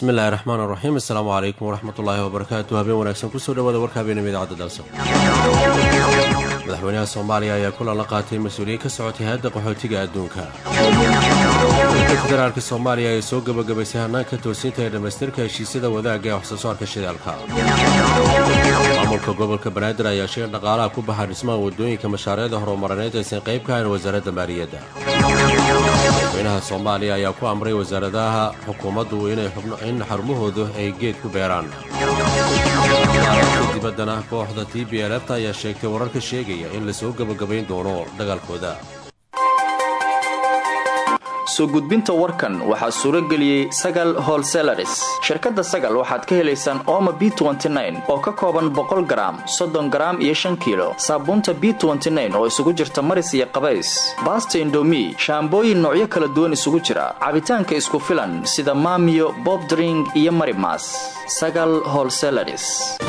bismillahi raxmaan raxiim assalaamu calaykum waraxmatullaahi wabarakaatu habeen wanaagsan kusoo dhawaada warka habeenima idaacadda dalso madaxweynaha soomaaliya ayaa kulan la qaatay mas-uuliyiin ka socotay hay-adda qaxootiga adduunka dowladda federaalka soomaaliya ayaa soo gebagabaysay hannaanka toosinta ee dhammaystirka heshiisyada wadaagga ee waxsoo saarka shidaalka maamulka gobolka banaadir ayaa sheeg dhaqaalaha ku baxa dhismaha waddooyinka mashaariicda horumarineed aysan qayb ka hayn wasaaradda maaliyadda madaxweynaha soomaaliya ayaa ku amray wasaaradaha xukuumaddu in xarumahoodu ay geed ku beeraan dibaddana kooxda t b lfta ayaa sheegtay wararka sheegaya in lasoo gebagabayn doono dagaalkooda soo gudbinta warkan waxaa suuro geliyey sagal holselaris shirkadda sagal waxaad ka helaysaan ooma b oo ka kooban boqol garaam soddon garaam iyo shan kiilo saabuunta b oo isugu jirta maris iyo qabays baasta indomi shaambooyin noocyo kala duwan isugu jira cabitaanka isku filan sida maamiyo bobdring iyo marimas sagal holselaris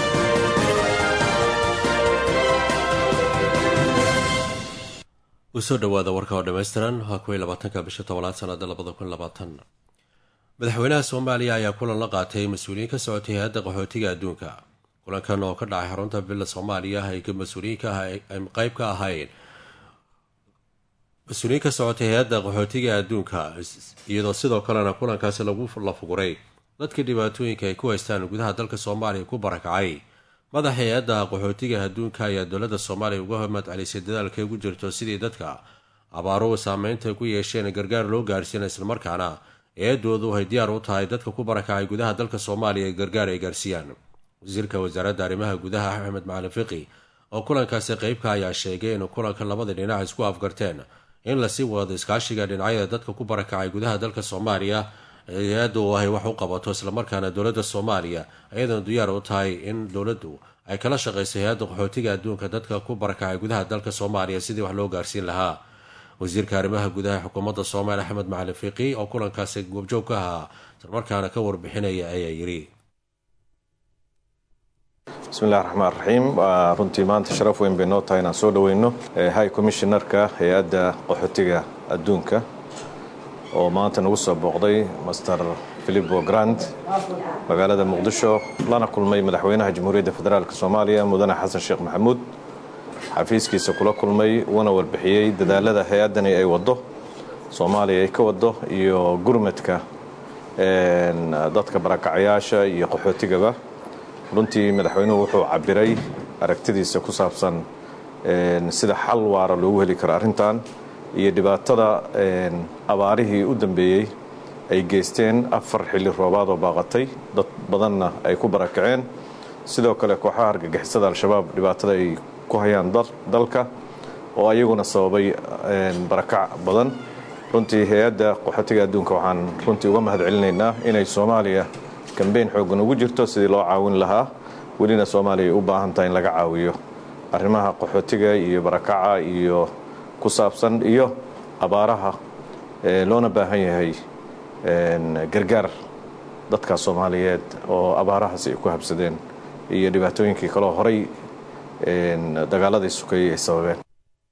usoo dhowaada warka oo dhammaystiran waa kuwii labaatanka bisha tobanaad sanada labada kun labaatan madaxweynaha soomaaliya ayaa kulan la qaatay mas-uuliyiin ka socotay hay-adda qaxootiga adduunka kulankan oo ka dhacay xarunta villa soomaaliya ay mas-uuliyiinka ay qeyb ka ahayn mas-uuliyiin ka socotay hay-adda qaxootiga adduunka iyadoo sidoo kalena kulankaasi lagu lafuguray dadka dhibaatooyinka ay ku haystaan gudaha dalka soomaaliya ku barakacay madaxa hay-adda qaxootiga adduunka ayaa dowladda soomaaliya uga madcelisay dadaalkay ugu jirto sidii dadka abaaruhu saameynta ku yeesheen gargaar loo gaarsiina islamarkaana eedoodu ay diyaar u tahay dadka ku barakacay gudaha dalka soomaaliya ee gargaar ay gaarsiiyaan wasiirka wasaaradda arrimaha gudaha axmed macalin fiqi oo kulankaasi qeybka ayaa sheegay in kulanka labada dhinac isku afgarteen in lasii wado iskaashiga dhinacyada dadka ku barakacay gudaha dalka soomaaliya hay-addu ay wax u qabato islamarkaana dowladda soomaaliya ayadana diyaar u tahay in dowladdu ay kala shaqayso hay-adda qaxootiga adduunka dadka ku barakacay gudaha dalka soomaaliya sidii wax loo gaarsiin lahaa wasiirka arrimaha gudaha xukuumadda soomaaliya axmed macalin fiiqi oo kulankaasi goobjoog ka ahaa islamarkaana ka warbixinaya ayaa yidhi bismillahi raxmaan raxiim runtii maanta sharaf weyn bay noo tahay inaan soo dhoweyno high commissionerka hay-adda qaxootiga adduunka oo maanta nagu soo booqday master philipo grand magaalada muqdisho lana kulmay madaxweynaha jamhuuriyadda federaalk soomaaliya mudane xasan sheekh maxamuud xafiiskiisa kula kulmay uuna warbixiyey dadaalada hay-addani ay waddo soomaaliya ay ka waddo iyo gurmadka dadka barakacayaasha iyo qaxootigaba runtii madaxweynuhu wuxuu cabiray aragtidiisa ku saabsan sida xal waara loogu heli karo arrintan iyo dhibaatada abaarihii u dambeeyey ay geysteen afar xilli roobaad oo baaqatay dad badanna ay ku barakaceen sidoo kale kooxaha argagixisada al-shabaab dhibaatada ay ku hayaan dalka oo ayaguna sababay barakac badan runtii hay-adda qaxootiga adduunka waxaan runtii uga mahad celinaynaa inay soomaaliya kambeyn xooggan ugu jirto sidii loo caawin lahaa welina soomaaliya ay u baahan tahay in laga caawiyo arrimaha qaxootiga iyo barakaca iyo ku saabsan iyo abaaraha loona baahan yahay gargaar dadka soomaaliyeed oo abaarahaasi ay ku habsadeen iyo dhibaatooyinkii kaloo horay dagaaladii sukayey ay sababeen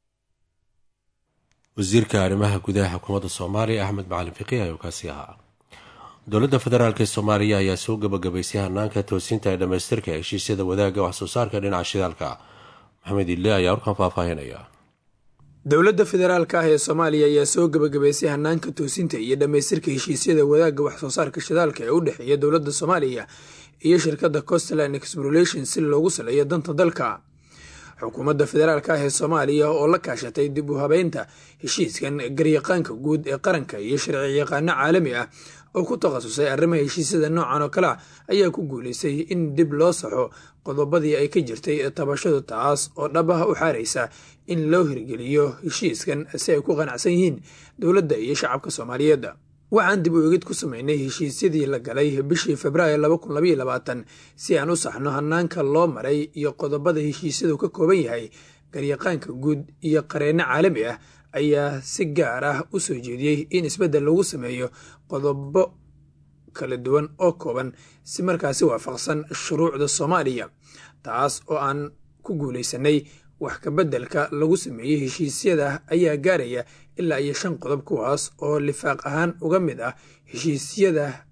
wasiirka arrimaha gudaha xukuumadda soomaaliya axmed macalin fiqi ayuu kaasi ahaa dowladda federaalk ee soomaaliya ayaa soo gebagabaysay hanaanka toosinta ee dhammaystirka heshiisyada wadaagga waxsoo saarka dhinaca shidaalka maxamed ile ayaa warkan faahfaahinaya dowladda federaalka ah ee soomaaliya ayaa soo gebagabaysay hanaanka toosinta iyo dhammaystirka heshiisyada wadaagga waxsoo saarka shidaalka ee u dhexeeya dowladda soomaaliya iyo shirkadda costland exploration si loogu saleeyo danta dalka xukuumadda federaalka ah ee soomaaliya oo la kaashatay dib u habeynta heshiiskan garyaqaanka guud ee qaranka iyo sharci yaqaano caalami ah oo ku takhasusay arrimaha heshiisyada noocan oo kale ah ayaa ku guuleystay in dib loo saxo qodobadii ay ka jirtay tabashadu taas oo dhabaha u xaaraysa in loo hirgeliyo heshiiskan si ay ku qanacsan yihiin dowladda iyo shacabka soomaaliyeed waxaan dib u egid ku sameynay heshiisyadii la galay bishii februaayo si aan u saxno hanaanka loo maray iyo qodobada heshiisyadu ka kooban yahay garyaqaanka guud iyo qareenno caalami ah ayaa si gaar ah u soo jeediyey in isbeddel lagu sameeyo qodobo kala duwan oo kooban si markaasi waafaqsan shuruucda soomaaliya taas oo aan ku guulaysanay wax kabeddelka lagu sameeyey heshiisyada ayaa gaaraya ilaa iyo shan qodob kuwaas oo lifaaq ahaan uga mid ah heshiisyada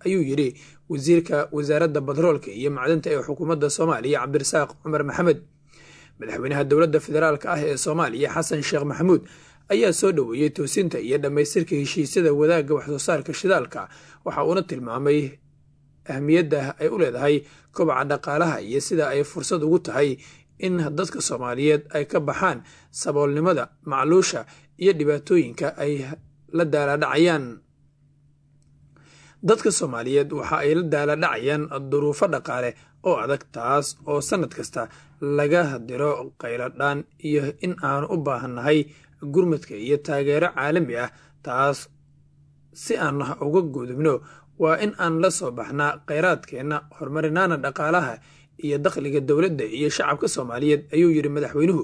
ayuu yidhi wasiirka wasaaradda batroolka iyo macdanta ee xukuumadda soomaaliya cabdirasaaq cumar maxamed madaxweynaha dowladda federaalk ah ee soomaaliya xasan sheekh maxamuud ayaa soo dhoweeyey toosinta iyo dhammaystirka heshiisyada wadaagga waxsoo saarka shidaalka waxa uuna tilmaamay ahmiyadda ay u leedahay kobaca dhaqaalaha iyo sida ay fursad ugu tahay in dadka soomaaliyeed ay ka baxaan saboolnimada macluusha iyo dhibaatooyinka ay la daaladhacayaan dadka soomaaliyeed waxa ay la daaladhacayaan duruufo dhaqaale oo adag taas oo sannad kasta laga diro qayladhaan iyo in aanu u baahannahay gurmadka iyo taageero caalami ah taas si aan uga gudubno waa in aan la soo baxnaa kheyraadkeenna horumarinaana dhaqaalaha iyo dakhliga dowladda iyo shacabka soomaaliyeed ayuu yidhi madaxweynuhu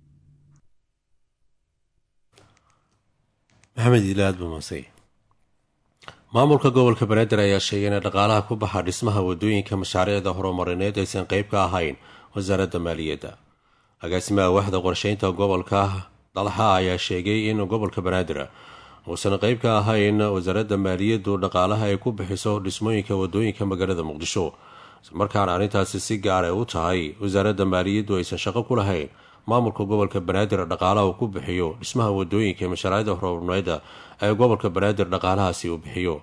maxamed ilaad bumasay maamulka gobolka banaadir ayaa sheegay in dhaqaalaha ku baxa dhismaha wadooyinka mashaariicda horumarineed aysan qeyb ka ahayn wasaaradda maaliyadda agaasimaha waxda qorsheynta gobolka dalxa ayaa sheegay in gobolka banaadir uusan qeyb ka ahayn wasaaradda maaliyaddu dhaqaalaha ay ku bixiso dhismooyinka wadooyinka magaalada muqdisho islamarkaana arrintaasi si gaar ay u tahay wasaaradda maaliyaddu aysan shaqo ku lahayn maamulka gobolka banaadir dhaqaalaha uu ku bixiyo dhismaha wadooyinka mashaariicda horumarineeda ee gobolka banaadir dhaqaalahaasi uu bixiyo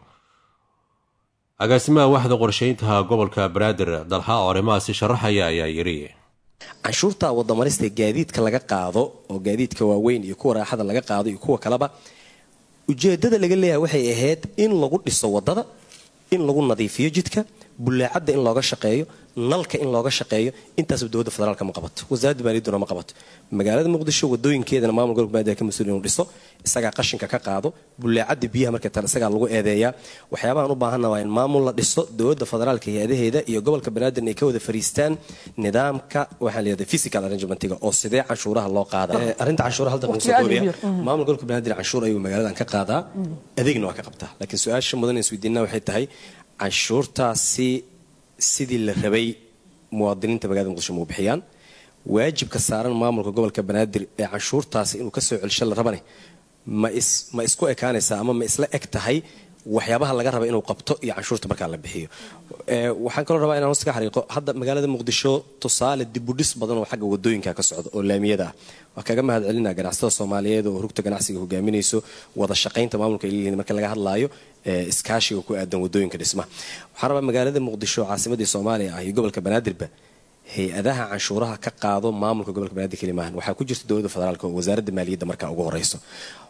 agaasimaha waxda qorsheyntaha gobolka banaadir dalxa oo arrimahaasi sharaxaya ayaa yiri canshuurta wadamarista gaadiidka laga qaado oo gaadiidka waaweyn iyo kuwa raaxada laga qaado iyo kuwa kaleba ujeedada laga leeyahay waxay ahayd in lagu dhiso wadada in lagu nadiifiyo jidka bullaacadda in looga shaqeeyo nalka in looga shaqeeyo intaasba dowladda federaalka ma qabato wasaaradda maaliyadduna ma qabato magaalada muqdisho wadooyinkeedana maamul gobolka banaadir ka mas-uul inuu dhiso isagaa qashinka ka qaado bullaacadda biyaha markay tale isagaa lagu eedeeyaa waxyaabahan u baahanna waa in maamul la dhiso dowladda federaalka hay-adaheeda iyo gobolka banaadir ay ka wada fariistaan nidaamka waxaa la yidhahda physical arrangementiga oo sidee canshuuraha loo qaada arrinta canshuuraha halda muuse dooriya maamul gobolka banaadir canshuur ayuu magaaladan ka qaadaa adeegna waa ka qabtaa laakiin su-aasha mudan is weydiinaa waxay tahay canshuurtaasi sidii la rabay muwaadiniinta magaalada muqdisho mau bixiyaan waajibka saaran maamulka gobolka banaadir ee canshuurtaasi inuu kasoo celsho la rabane ma isku ekaanaysaa ama ma isla eg tahay waxyaabaha laga raba inuu qabto iyo canshuurta markaa la bixiyo waxaan kaloo rabaa inaan hoos ka xariiqo hadda magaalada muqdisho tusaale dibudhis badan oo xagga wadooyinka ka socda oo laamiyada ah waa kaga mahad celinaa ganacsatada soomaaliyeed oo rugta ganacsiga hogaaminayso wada shaqaynta maamulka ay leeyihiin marka laga hadlaayo iskaashiga ku aadan wadooyinka dhismaha waxaan rabaa magaalada muqdisho caasimadii soomaaliya ah iyo gobolka banaadirba hay-adaha canshuuraha ka qaado maamulka gobolka banaadir kelimahan waxaa ku jirta dowladda federaalk oo wasaaradda maaliyadda markaa ugu horeyso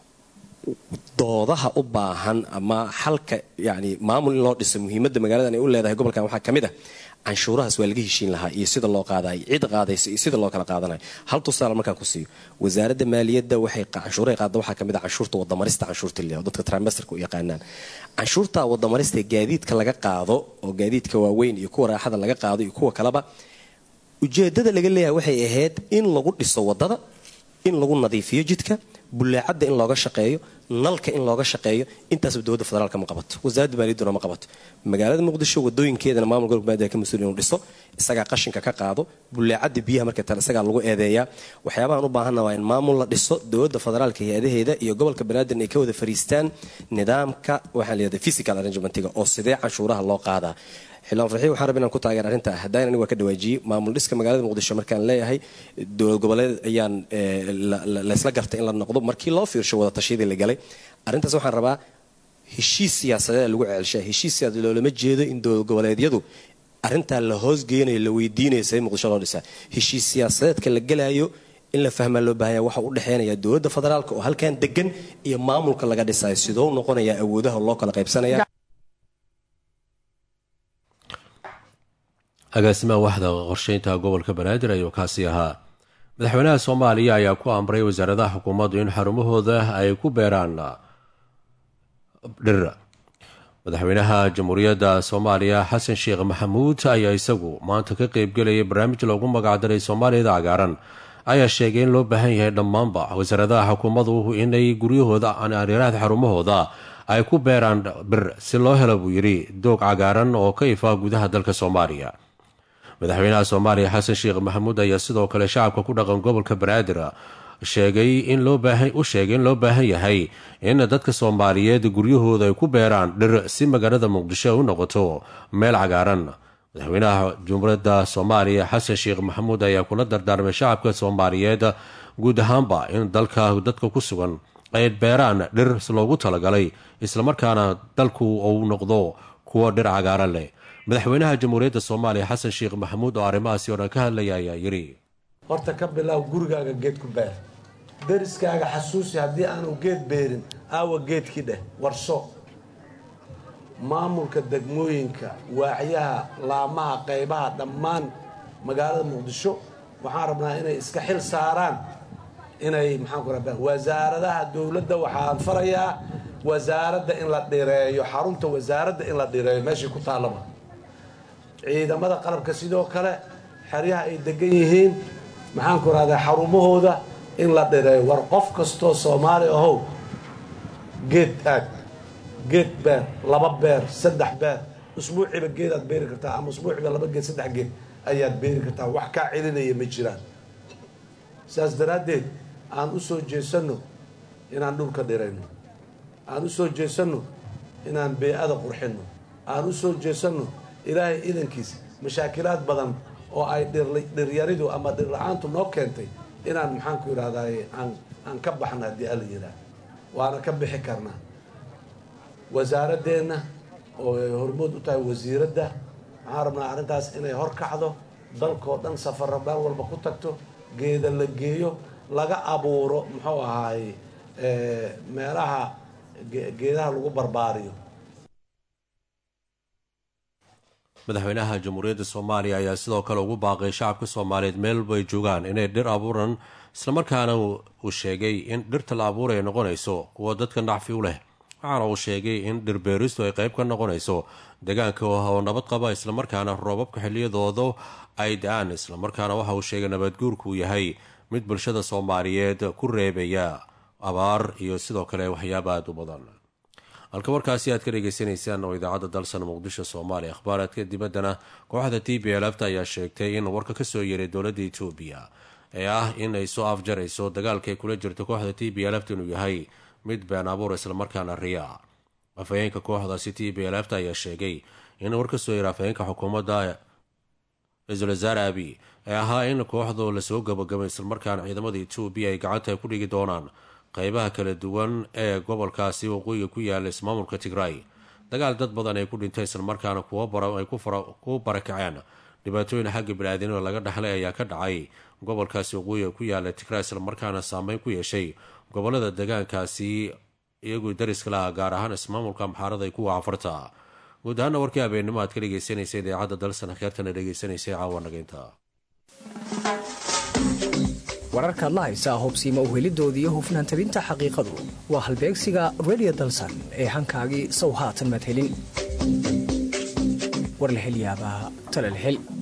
doodaha u baahan ama xalka yani maamul in loo dhiso muhiimadda magaaladan ay u leedahay gobolkan waxaa ka mid ah canshuurahaas waa laga heshiin lahaa iyo sida loo qaadayo cid qaadayso iyo sida loo kala qaadanayo hal tusaale markaan ku siiyo wasaaradda maaliyadda waxay canshuurahay qaada waxaa kamid ah canshuurta wadamarista canshuurta liya dadka trimester-ka u yaqaanaan canshuurta wadamarista gaadiidka laga qaado oo gaadiidka waaweyn iyo kuwa raaxada laga qaado iyo kuwa kaleba ujeedada laga leeyahay waxay ahayd in lagu dhiso wadada in lagu nadiifiyo jidka bullaacadda in looga shaqeeyo nalka in looga shaqeeyo intaasba dowladda federaalka ma qabato wasaaradda maaliyadduna ma qabato magaalada muqdisho wadooyinkeedana maamul gobolka banaadir ka mas-uul inuu dhiso isagaa qashinka ka qaado bullaacadda biyaha markay tale isagaa lagu eedeeyaa waxyaabahan u baahanna waa in maamul la dhiso dowladda federaalka hay-adaheeda iyo gobolka banaadir ay ka wada fariistaan nidaamka waxaa la yidhahda physical arrangementiga oo sidee canshuuraha loo qaadaa xildhibaan farxiin waxaan rabay inaan ku taageer arrinta haddaan anigu waa ka dhawaajiyey maamul dhiska magaalada muqdisho markaan leeyahay dowlad goboleed ayaan laysla gartay in la noqdo markii loo fiirsho wada tashiyadii la galay arrintaas waxaan rabaa heshiis siyaasadeed lagu celshaa heshiis siyaasadeed loolama jeedo in dowlad goboleedyadu arrintaa la hoosgeynayo la weydiinayo sidee muqdisho loo dhisaa heshiis siyaasadeedka la galayo in la fahmaa loo baahanya waxa u dhexeynaya dowladda federaalka oo halkan degan iyo maamulka laga dhisayo sidoo noqonaya awoodaha loo kala qaybsanaya agaasimaha waxda qorsheynta gobolka banaadir ayuu kaasi ahaa madaxweynaha soomaaliya ayaa ku amray wasaaradaha xukuumaddu in xarumahooda ay ku beeraan dhir madaxweynaha jamhuuriyadda soomaaliya xasan sheekh maxamuud ayaa isagu maanta ka qeybgelayay barnaamij loogu magacdaray soomaaliyada cagaaran ayaa sheegay in loo baahan yahay dhammaanba wasaaradaha xukuumaddu inay guryahooda areeraha xarumahooda ay ku beeraan bir si loo helo buu yidhi doog cagaaran oo ka ifa gudaha dalka soomaaliya madaxweynaha soomaaliya xasan sheekh maxamuud ayaa sidoo kale shacabka ku dhaqan gobolka banaadir sheegay in loo baahan u sheegay in loo baahan yahay in dadka soomaaliyeed guryahooda ay ku beeraan dhir si magaalada muqdisho ay u noqoto meel cagaaran madaxweynaha jumhuuriyadda soomaaliya xasan sheekh maxamuud ayaa kula dardaarmay shacabka soomaaliyeed guud ahaanba in dalka dadka ku sugan ay beeraan dhir loogu talagalay islamarkaana dalku uu noqdo kuwo dhir cagaaran leh madaxweynaha jamhuuriyadda soomaaliya xasan sheekh maxamuud oo arrimahaasi oo dhan ka hadlaya ayaa yidhi horta ka bilaaw gurigaaga geed ku beer deriskaaga xasuusi haddii aanu geed beerin aawa geedkii dheh warso maamulka degmooyinka waacyaha laamaha qaybaha dhammaan magaalada muqdisho waxaan rabnaa inay iska xil saaraan inay maxaan ku rabaa wasaaradaha dowladda waxaan farayaa wasaaradda in la dhireeyo xarunta wasaaradda in la dhireeyo meeshii ku taallaba ciidamada qalabka sidoo kale xeryaha ay degan yihiin maxaan ku rahdaa xarumahooda in la dhireeyo war qof kastoo soomaali ahow geed aag geed beer laba beer saddex beer usbuuciiba geedaad beeri kartaa ama usbuuciiba laba geed saddex geed ayaad beeri kartaa wax kaa celinaya ma jiraan saas daraaddeed aan u soo jeesanno inaan dhulka dhirayno aan u soo jeesanno inaan bee-ada qurxinno aan u soo jeesanno ilaahay idankiis mashaakilaad badan oo ay dhiryaridu ama dhirla-aantu noo keentay inaan maxaanku yidhahdaye aan aan ka baxna haddii ala yidhaah waana ka bixi karnaa wasaaradeenna oo ay hormood u tahay wasiiradda waxaan rabnaa arrintaas inay hor kacdo dalkoo dhan safara meel walba ku tagto geeda la geeyo laga abuuro muxuu ahaay meelaha geedaha lagu barbaariyo madaxweynaha jamhuuriyadda soomaaliya ayaa sidoo kale ugu baaqay shacabka soomaaliyeed meel walba ay joogaan inay dhir abuuran islamarkaana uu sheegay in dhirta la abuuraya noqonayso kuwa dadka nacfi u leh waxaana uu sheegay in dhirbeeristu ay qayb ka noqonayso deegaanka oo nabad qaba islamarkaana roobabka xiliyadooda ay da-aan islamarkaana waxa uu sheegay nabadguurku yahay mid bulshada soomaaliyeed ku reebaya abaar iyo sidoo kale waxyaaba aada u badan halka warkaasi aad ka dhegeysanaysaan oo idaacadda dalsan muqdisho soomaaliya akhbaaraadka dibaddana kooxda t b lfta ayaa sheegtay in warka kasoo yeeray dowladda etoobiya ee ah in ay soo afjarayso dagaalka ay kula jirto kooxda t b lft inuu yahay mid been abuur islamarkaana riya afhayeenka kooxdaasi t b lfta ayaa sheegay in war kasoo yeeray afhayeenka xukuumadda ra-iisul wasaare abi ee ahaa in kooxdu lasoo gabagabay islamarkaana ciidamada etoobiya ay gacanta ku dhigi doonaan qeybaha kala duwan ee gobolkaasi waqooyiga ku yaala ismaamulka tigray dagaal dad badan ay ku dhintay islamarkaana ay ku barakaceen dhibaatooyin xagga bini-aadinima laga dhaxlay ayaa ka dhacay gobolkaasi waqooyiga ku yaala tigray islamarkaana saameyn ku yeeshay gobolada degaankaasi iyagoo dariska laha gaar ahaan ismaamulka amxaarada ay kuwa afarta guud ahaana warkii habeennimo aad ka dhegeysanaysa idaacadda dalsan kheertana dhegeysanaysay caawa nageynta wararkaad la haysaa hubsiima uhelidoodii hufnaan tabinta xaqiiqadu waa halbeegsiga redio dalsan ee hankaagii sow haatan maad helin war la helyaabaa talal hel